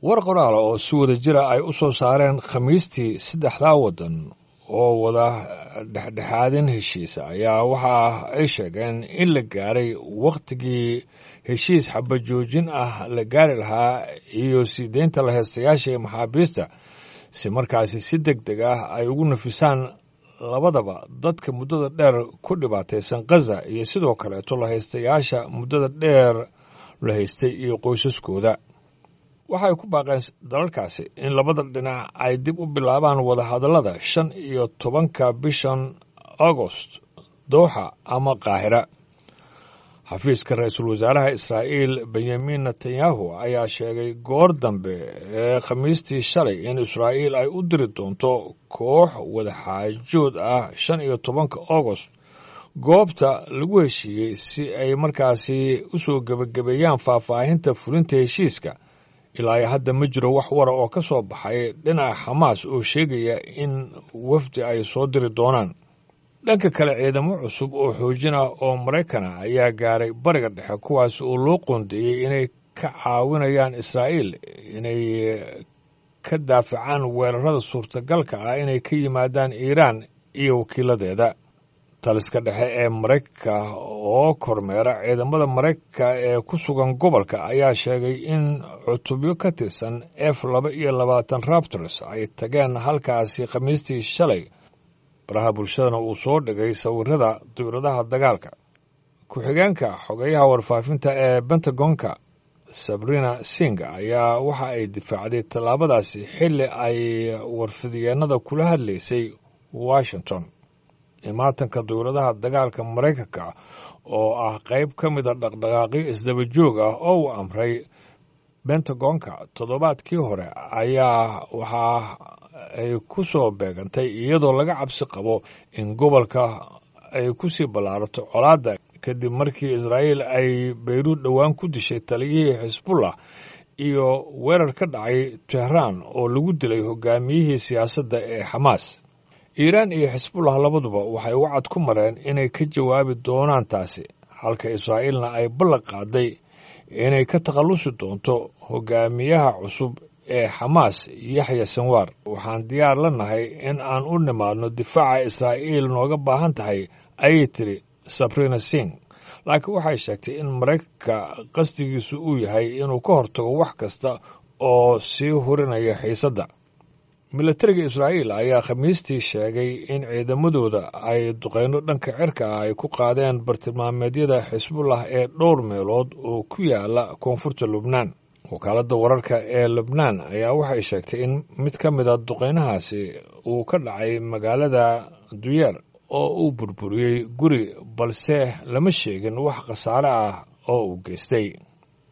war qoraala oo si wada jira ay u soo saareen khamiistii saddexdaa waddan oo wada dhexdhexaadin heshiisa ayaa waxa ay sheegeen in la gaaray wakhtigii heshiis xabajoojin ah la gaari lahaa iyo sii deynta la heestayaasha ee maxaabiista si markaasi si deg deg ah ay ugu nafisaan labadaba dadka muddada dheer ku dhibaataysan khaza iyo sidoo kaleeto la haystayaasha muddada dheer la haystay iyo qoysaskooda waxay ku baaqeen dalalkaasi in labada dhinac ay dib u bilaabaan wadahadallada shan iyo tobanka bishan agost dooxa ama qaahira xafiiska ra-iisul wasaaraha israa'iil benyamin netanyahu ayaa sheegay goor dambe ee khamiistii shalay in israa'iil ay u diri doonto koox wadaxaajood ah shan iyo tobanka agost goobta lagu heshiiyey si ay markaasi u soo gebagabeeyaan faahfaahinta fulinta heshiiska ilaa hadda ma jiro wax wara oo ka soo baxay dhinaca xamaas oo sheegaya in wafdi ay soo diri doonaan dhanka kale ciidamo cusub oo xoojin ah oo maraykan ah ayaa gaaray bariga dhexe kuwaas oo loo qoondeeyey inay ka caawinayaan israa'iil inay ka daafacaan weerarada suurtagalka ah inay ka yimaadaan iiraan iyo wakiiladeeda taliska dhexe ee maraykanka oo kormeera ciidamada maraykanka ee ku sugan gobolka ayaa sheegay in cutubyo ka tirsan f laba iyo labaatan raptors ay tageen halkaasi khamiistii shalay baraha bulshadana uu soo dhigay sawirada diwradaha dagaalka ku-xigeenka xogeyaha warfaafinta ee bentagonka sabrina sing ayaa waxa ay difaacday tallaabadaasi xilli ay warfidyeennada kula hadlaysay washington imaatanka dowladaha dagaalka maraykanka oo ah qayb ka mida dhaqdhaqaaqyo isdaba joog ah oo uu amray bentagonka toddobaadkii hore ayaa waxa ay ku soo beegantay iyadoo laga cabsi qabo in gobolka ay ku sii ballaarato colaadda kadib markii israa'iil ay bayruud dhowaan ku dishay taliyihii xisbullah iyo weerar ka dhacay tehraan oo lagu dilay hogaamiyihii siyaasadda ee xamaas iiraan iyo xisbullah labaduba waxay wacad ku mareen inay ka jawaabi doonaan taasi halka israa'iilna ay ballan qaaday inay ka takhallusi doonto hogaamiyaha cusub ee xamaas yaxya sanwaar waxaan diyaar la nahay in aan u nimaadno difaaca israa'iil nooga baahan tahay ayay tiri sabrina sing laakiin waxay sheegtay in maraykanka qasdigiisu uu yahay inuu ka hortago wax kasta oo sii hurinaya xiisadda milatariga israa'iil ayaa khamiistii sheegay in ciidamadooda ay duqeyno dhanka cirka ah ay ku qaadeen bartilmaameedyada xisbullah ee dhowr meelood oo ku yaala koonfurta lubnaan wakaaladda wararka ee lubnaan ayaa waxay sheegtay in mid ka mida duqeynahaasi uu ka dhacay magaalada duyeer oo uu burburiyey guri balse lama sheegin wax khasaare ah oo uu geystay